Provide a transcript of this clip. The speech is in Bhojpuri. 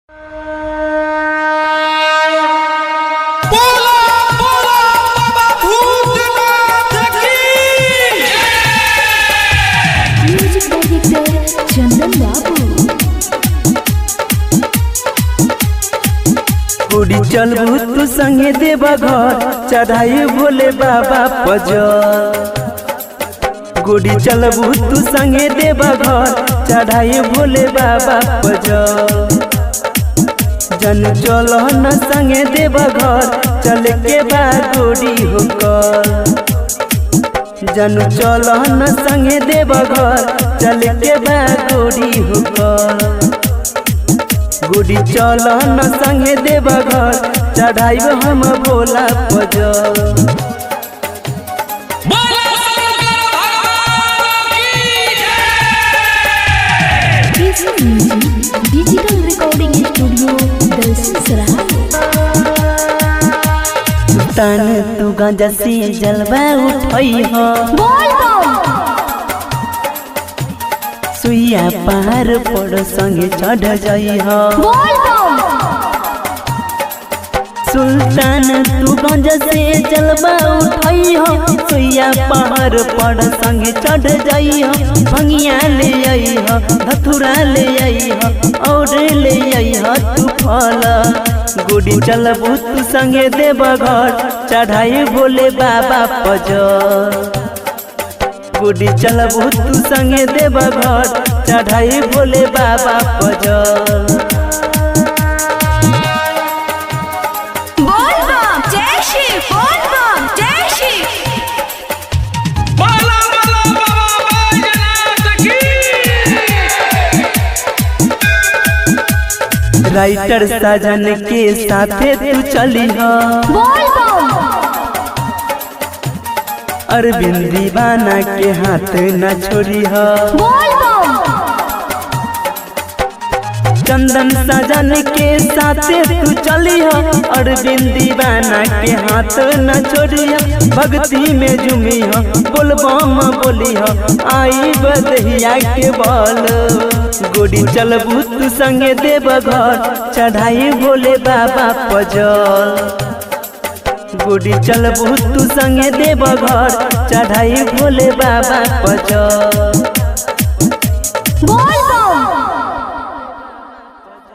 उड़ी चलबू तू संगे देवा घर चढ़ाई भोले बाबा पजर गुड़ी चलबू तू संगे देवा घर चढ़ाई भोले बाबा पजर जन चल न संगे देवा घर चल के बा गोड़ी होकर जन चल न संगे देवा घर चल के बा गोड़ी होकर गुड़ी चल न संगे देव घर चढ़ाइब हम भोला पजर डिजिटल रिकॉर्डिंग स्टूडियो दलसिंसराय तन तू गंजा से जलवा उठई हो बोल सुइया पार पड़ संगे चढ़ जाई हो बोल सुल्तान तू गंजा से जलवा उठई हो सुइया पहाड़ पड़ संगे चढ़ जाई हो भंगिया ले आई हो धथुरा ले आई हो और ले आई हो तू फल गुड़ी चलबू तू संगे देव घर चढ़ाई भोले बाबा पजर गुड़ी चलबू तू संगे देव घर चढ़ाई भोले बाबा पजर बोल बम जय श्री बोल बम जय श्री बाला बाला बाबा बैजनाथ की राइटर साजन के साथे तू चली हो बोल बम अरविंद दीवाना के हाथ न छोड़ी हो बोल बम चंदन साजन के साथे तू चली हो अरविंद दीवाना के हाथ न छोड़ी हो भक्ति में झूमी हो बोलबम बोली हो आई बदहिया के बोल गोड़ी चलबू तू संगे देव घर चढ़ाई भोले बाबा पजल गुड़ी चलबू तू संगे देव घर चढ़ाई भोले बाबा पजर